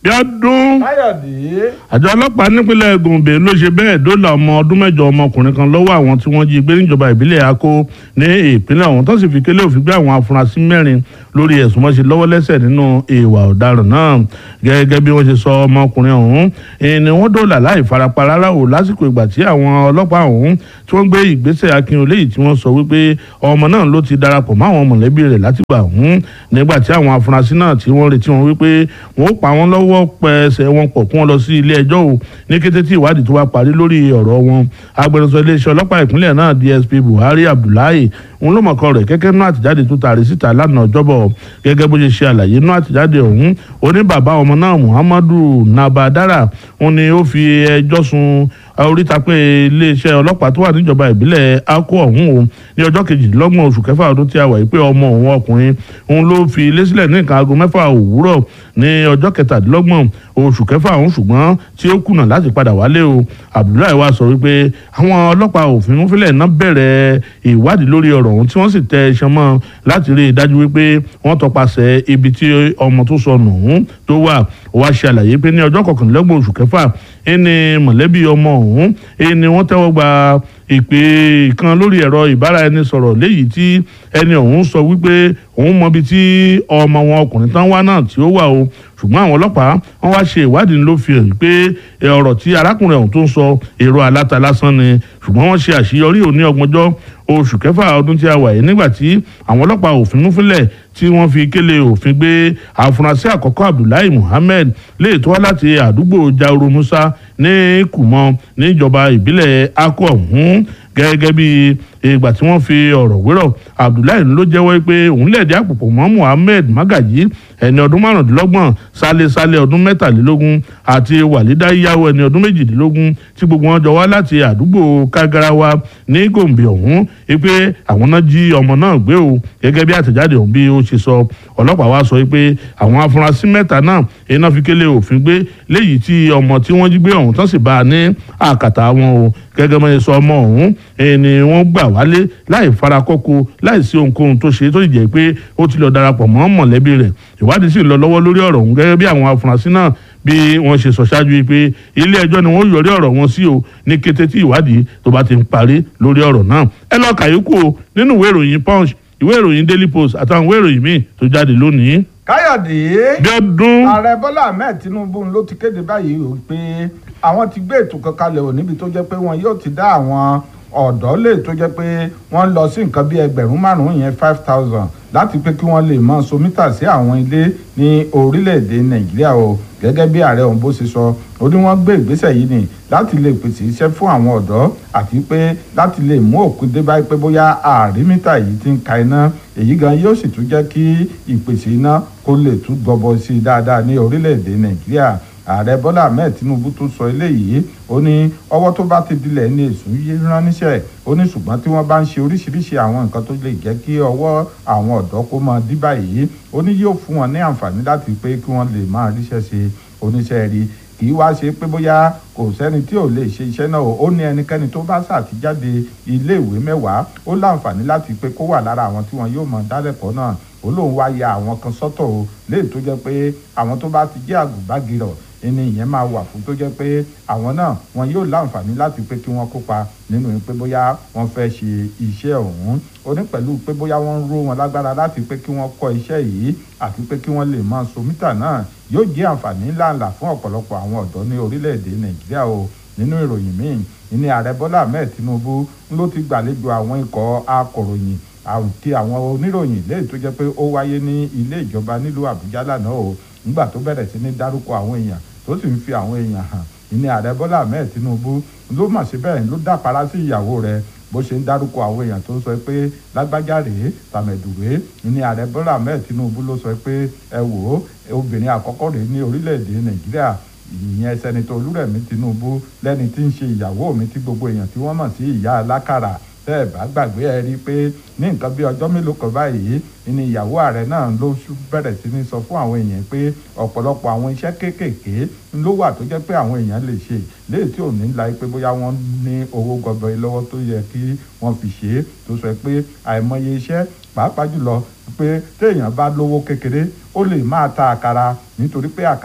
bí ọdún káyọ̀dé àjọ ọlọ́pàá nípínlẹ̀ gombe ló ṣe bẹ́ẹ̀ dóòlà ọmọ ọdún mẹ́jọ ọmọkùnrin kan lọ́wọ́ àwọn tí wọ́n jí gbé níjọba ìbílẹ̀ akó ní ìpínlẹ̀ ọ̀hún tó sì fi kélé òfin gbé àwọn afurasí mẹ́rin lórí ẹ̀sùn mọ́ṣe lọ́wọ́ lẹ́sẹ̀ nínú ìwà ọ̀daràn náà gẹ́gẹ́ bí wọ́n ṣe sọ ọmọkùnrin ọ̀hún ni wọ́n dóòlà láì farapa rárá o lásìkò ìgbà tí àwọn ọlọ́pàá ọ̀hún tí wọ́n gbé ìgbésẹ̀ akínyìn léyìí tí wọ́n sọ wípé ọmọ náà ló ti darapọ̀ mọ́ àwọn mọ̀lẹ́bí rẹ̀ látìgbà ọ̀hún nígbà tí àwọn afurasí náà tí wọ́n retí wọn wípé wọ́n ó pa wọ́n lọ́wọ́ pẹ̀sẹ̀ wọn pọ̀ kí wọ́n lọ sí ilé ẹjọ́ o ní kété tí ìwádìí tó wá parí lórí ọ̀rọ̀ wọn agbẹnusọ iléeṣẹ́ ọlọ́pàá ìpínlẹ̀ náà DSP Buhari Abdullahi òun ló mọ̀kọ́ rẹ̀ kẹ́kẹ́ náà àtìjáde tó taari síta lánàá ọjọ́bọ̀ gẹ́gẹ́ bó ṣe ṣe àlàyé náà àtìjáde ọ̀hún oní bàbá ọmọ náà Muhammadu Nabadara òun ni ó fi ẹjọ́ sun oríta pé iléeṣẹ́ ọlọ́pàá tó wà níjọba ìbílẹ̀ akó ọ̀hún o ní ọjọ́ kejìdínlọ́gbọ̀n oṣù kẹfà ọdún tí a wà yìí pé ọmọ òun ọkùnrin òun ló fi ilé sílẹ̀ ní nǹkan aago mẹ́fà òwúrọ̀ ní ọjọ́ kẹtàdínlọ́gbọ̀n oṣù kẹfà ọ̀hún ṣùgbọ́n tí ó kùnà láti padà wálé o Abdullahi wa sọ wípé àwọn ọlọ́pàá òfin fílẹ̀ náà bẹ̀rẹ̀ ìwádìí lórí ọ̀rọ̀ ọ̀hún tí wọ́n sì tẹ iṣan mọ́ láti rí i dájú wípé wọ́n tọpasẹ̀ ibi tí ọmọ tó sọnù ọ̀hún tó wà ó wá ṣe àlàyé pé ní ọjọ́ kọkànlélọ́gbọ̀n oṣù kẹfà ẹni mọ̀lẹ́bí ọmọ ọ̀hún ẹni wọ́n tẹ́wọ́ gba ìpè kan lórí ẹ̀rọ ìbáraẹnisọ̀rọ̀ léyìí tí ẹni ọ̀hún sọ wípé òun mọbi tí ọmọ wọn ọkùnrin tán wá náà tí ó wà o ṣùgbọ́n àwọn ọlọ́pàá wọ́n wá ṣe ìwádìí ló fi hàn pé ọ̀rọ̀ tí arákùnrin ọ̀hún tó ń sọ èrò aláta lásán ni ṣùgbọ́n wọ́n ṣe àṣeyọrí òní ọgbọ̀njọ́ oṣù kẹfà ọdún tí a wà yìí nígbà tí àwọn ọlọ́pàá òfin múfilẹ̀ tí wọ́n fi kélé òfin gbé àfúrásì àkọ́kọ́ Abdullahi Muhammed lè tó wá láti àdúgbò Jauro Musa ní Kùmọ níjọba ìbílẹ̀ akọ ọ̀hún gẹ́gẹ́ bí ìgbà tí wọ́n fi ọ̀rọ̀ wérọ̀ Abdullahi ló jẹ́wọ́ pé òun lẹ̀dí àpòpọ̀ mọ́ Muhammed Magaji ẹni ọdún márùndínlọ́gbọ̀n Sálẹ̀ Sálẹ̀ ọdún mẹ́tàlélógún àti Wàlídà Yáwó ẹni ọdún méjìdínlógún tí gbogbo wọn jọ wá láti àdúgbò Kagarawa ní Gombe ọ̀hún pé àwọn náà jí ọmọ náà gbé o gẹ́gẹ́ bí àtẹ̀jáde ọ̀hún bí ó ṣe sọ ọlọ́pàá wa sọ pé àwọn afurasí mẹ́ta náà iná fi kélé òfin gbé léyìí tí ọmọ tí wọ́n jí gbé ọ̀hún tán sì bá a ní àkàtà wọn o gẹ́gẹ́ bí wọ́n sọ ọmọ ọ̀hún ni wọ́n gbà wálé láì farakọ́kọ́ láì sí ohunkóhun tó ṣe tó sì jẹ́ pé ó ti lọ darapọ̀ mọ́ mọ̀lẹ́bí rẹ̀ ìwádìí sì ń lọ lọ́wọ́ lórí ọ̀rọ̀ ọ̀hún gẹ́gẹ́ bí àwọn afurasí náà bí wọ́n ṣe sọ ṣáájú pé ilé ẹjọ́ ni wọ́n yọrí ọ̀rọ̀ wọn sí o ní kété tí ìwádìí tó bá ti ń parí lórí ọ̀rọ̀ náà ẹ lọ kàyókù o nínú ìwé ìròyìn punch ìwé ìròyìn daily post àtàwọn ìwé ìròyìn míì tó jáde lónìí. káyọ̀dé bí ọdún ààrẹ bọ́lá ahmed tinubu ló ti kéde báyìí o pé àwọn ti gbé ètò kan kalẹ̀ ò níbi tó jẹ́ pé wọn yóò ti dá àwọn ọ̀dọ́ lè tó jẹ́ pé wọ́n lọ sí nǹkan bí ẹgbẹ̀rún márùn-ún yẹn five thousand láti pé kí wọ́n lè mọ somítà sí àwọn ilé ní orílẹ̀-èdè nàìjíríà o gẹ́gẹ́ bí ààrẹ ọ̀hún bó ṣe sọ ó ní wọ́n gbé ìgbésẹ̀ yìí ni láti lè pèsè iṣẹ́ fún àwọn ọ̀dọ́ àti pé láti lè mú òkú dé báyìí pé bóyá àrímítà yìí ti ń ka iná èyí gan yóò sì tún jẹ́ kí ìpèsè iná kó lè tún gbọbọ sí i dáadáa ní orílẹ̀-èdè nàìjíríà ààrẹ bọ́lá ahmed tinubu tó sọ eléyìí ó ní ọwọ́ tó bá ti dilẹ̀ ní èsùn yé rán níṣẹ́ ó ní ṣùgbọ́n tí wọ́n bá ń ṣe oríṣiríṣi àwọn nǹkan tó lè jẹ́ kí ọwọ́ àwọn ọ̀dọ́ kó máa dí báyìí ó ní yóò fún wọn ní àǹfààní láti pé kí wọ́n lè máa ríṣẹ́ ṣe oníṣẹ́ rí kì í wá ṣe pé bóyá kò sẹ́ni tí ò lè ṣe iṣẹ́ náà ó ní ẹnikẹ́ni tó bá ṣàtijáde iléèwé mẹ́wàá ó láǹfààní láti pé kó wà lára àwọn tí wọn yóò mọ dálẹ́kọ̀ọ́ náà ó lóun wá ya àwọn kan sọ́tọ̀ o léè tó jẹ́ pé àwọn tó bá ti jẹ́ àgùnbágirọ̀ ẹni ìyẹn máa wà fún tó jẹ́ pé àwọn náà wọn yóò láǹfààní láti pé kí wọ́n kópa nínú pé bóyá wọ́n fẹ́ ṣe iṣẹ́ ọ̀hún ó ní pẹ̀lú pé bóyá wọ́n ń ró wọn lágbára láti pé kí wọ́n kọ́ iṣẹ́ yìí àti pé kí wọ́n lè máa so mítà náà yóò jẹ́ àǹfààní ńláńlá fún ọ̀pọ̀lọpọ̀ àwọn ọ̀dọ́ ní orílẹ̀-èdè nàìjíríà o nínú ìròyìn míì ìní ààrẹ bọ́lá ahmed tinubu ló ti gbàlejò àwọn ikọ̀ akọ̀ròyìn àti àwọn oníròyìn léyìí tó jẹ́ pé ó wáyé ní ilé ìjọba nílùú àbújá lánàá o nígbà tó bẹ̀rẹ̀ sí ní dárúkọ àwọn èèyàn tó sì ń fi àwọn èèyàn hàn ìní ààrẹ bọ́lá ahmed tinubu ló mà sí bẹ́ẹ̀ ló dàpárá sí ìyàwó rẹ̀ bó ṣe ń dárúkọ àwọn èèyàn tó ń sọ pé lágbájá rèé tàmẹ̀dù rèé ìní ààrẹ bọ́lá ahmed tinubu ló sọ pé ẹ wò ó obìnrin àkọ́kọ́ rèé ní orílẹ̀-èdè nàìjíríà ìyẹn sẹ́nitọ́ olúrẹ̀mí tinubu lẹ́ni tí ń ṣe ìyàwó mi tí gbogbo èèyàn tí wọ́n mọ̀ sí ìyá alákàrà tẹ́ ẹ̀ bá gbàgbé ẹ rí i pé ní nǹkan bí ọjọ́ mélòó kan báyìí ni ìyàwó ààrẹ náà ló bẹ̀rẹ̀ sí ní sọ fún àwọn èèyàn pé ọ̀pọ̀lọpọ̀ àwọn iṣẹ́ kéékèèké ló wà tó jẹ́ pé àwọn èèyàn lè ṣe léè tí ò ní la pé bóyá wọ́n ní owó gọbọi lọ́wọ́ tó yẹ kí wọ́n fi ṣe é tó sọ pé àìmọye iṣẹ́ pàápàá jùlọ pé téèyàn bá lówó kékeré ó lè máa ta àkàrà nítorí pé àkàrà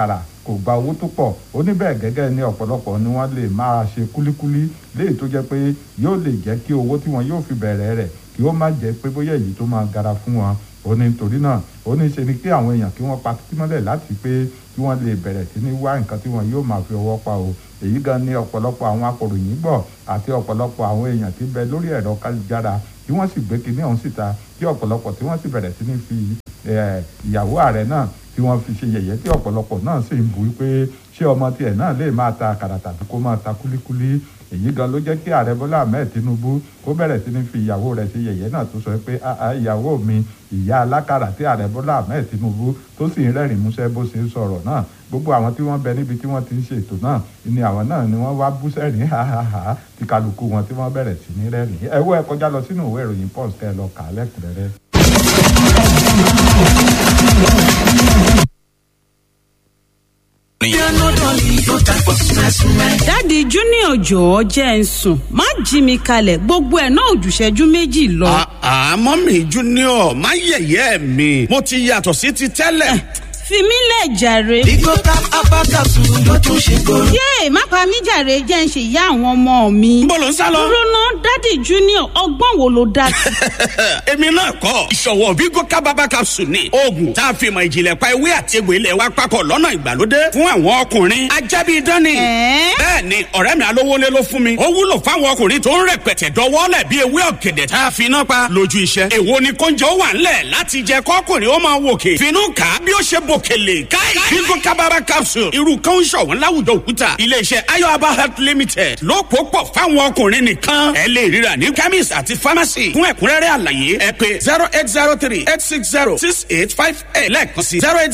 kò gba owó tó pọ̀ ó ní bẹ́ẹ̀ gẹ́gẹ́ ní ọ̀pọ̀lọpọ̀ ni wọ́n lè máa ṣe kúlíkúlí léyìí tó jẹ́ pé yóò lè jẹ́ kí owó tí wọ́n yóò fi bẹ̀rẹ̀ rẹ̀ kí ó má jẹ́ pé bóyá èyí tó máa gara fún wọn ó ní nítorí náà ó ní ṣe ni kí àwọn èèyàn kí wọ́n pa títí mọ́lẹ̀ láti pé kí wọ́n lè bẹ̀rẹ̀ sí ní wá nǹkan tí wọ́n yóò máa fi ọwọ́ pa o èyí gan ni ọ̀pọ̀lọpọ̀ àwọn akọ̀ròyìn gbọ́ àti ọ̀pọ̀lọpọ̀ àwọn èèyàn tí ń bẹ lórí ẹ̀rọ kájára tí wọ́n sì gbé kinní ọ̀hún síta tí ọ̀pọ̀lọpọ̀ tí wọ́n sì bẹ̀rẹ̀ sí ní fi ìyàwó ààrẹ náà tí wọ́n fi ṣe yẹ̀yẹ́ tí ọ̀pọ̀lọpọ̀ náà sì ń bu pé ṣé ọmọ tiẹ̀ náà lè máa ta àkàrà tàbí kó máa ta kúlíkúlí èyí gan ló jẹ́ kí ààrẹ bọ́lá ahmed tinubu kó bẹ̀rẹ̀ sí ní fi ìyàwó rẹ̀ ṣe yẹ̀yẹ́ náà tó sọ pé ìyàwó mi ìyá alákàrà tí ààrẹ bọ́lá ahmed tinubu tó sì ń rẹ́rìn músẹ́ bó ṣe ń sọ̀rọ̀ náà gbogbo àwọn tí wọ́n bẹ níbi tí wọ́n ti ń ṣètò náà ni àwọn náà ni wọ́n wá bú sẹ́rìn háháhá tí kálukú wọn tí wọ́n bẹ̀rẹ̀ sí ní rẹ́rìn ẹ wo ẹ kọjá lọ sínú ìwé ìròyìn pọ́s kẹ́ ẹ lọ kà á lẹ́kùnrẹ́rẹ́. dáàdi junior jọ̀ọ́ jẹ́ ń sùn má jí mi kalẹ̀ gbogbo ẹ̀ náà òjùṣẹ́jú méjì lọ. àmọ́ mi junior má yẹ̀yẹ́ mi mo ti yàtọ̀ sí ti tẹ́lẹ̀. fi mí lẹ̀ jàre. Bigo tap apakasu ló tún ṣe kóró. yéè má pa mí jàre jẹ́ ń ṣe ìyá àwọn ọmọ mi. Níbo lò ń sá lọ? dúró ná dáàdi junior ọgbọ́n wo ló dá sí. èmi náà kọ́ ìṣọ̀wọ́ Bigo kábàbà capsule ni oògùn tá a fi mọ ìjìnlẹ̀ pa ewé àti egbò ilẹ̀ wa papọ̀ lọ́nà ìgbàlódé fún àwọn ọkùnrin ajábí dání. Ẹ̀ẹ́? bẹ́ẹ̀ ni ọ̀rẹ́ mi alówólé ló fún mi ó wúlò fáwọn ọkùnrin tó ń rẹpẹtẹ dọwọ́lẹ̀ bí ewé ọ̀gẹ̀dẹ̀ tá a fi iná pa lójú iṣẹ́. èwo ni kóúnjẹ ó wà ńlẹ̀ láti jẹ kọ́kùnrin ó máa wòkè finú kà á bí ó ṣe bòkèlè káì Bigo kábàbà capsule irú kan ń ṣọ̀wọ́n láwùjọ òkúta iléeṣẹ́ ayọ̀aba health limited ló pò pọ̀ fáwọn ọkùnrin nìkan ẹ lè ríra ní chemist àti pharmacy fún ẹ̀kúnrẹ́rẹ́ àlàyé ẹ pé zero eight zero three eight six zero six eight five eight lẹ́ẹ̀kan sí zero eight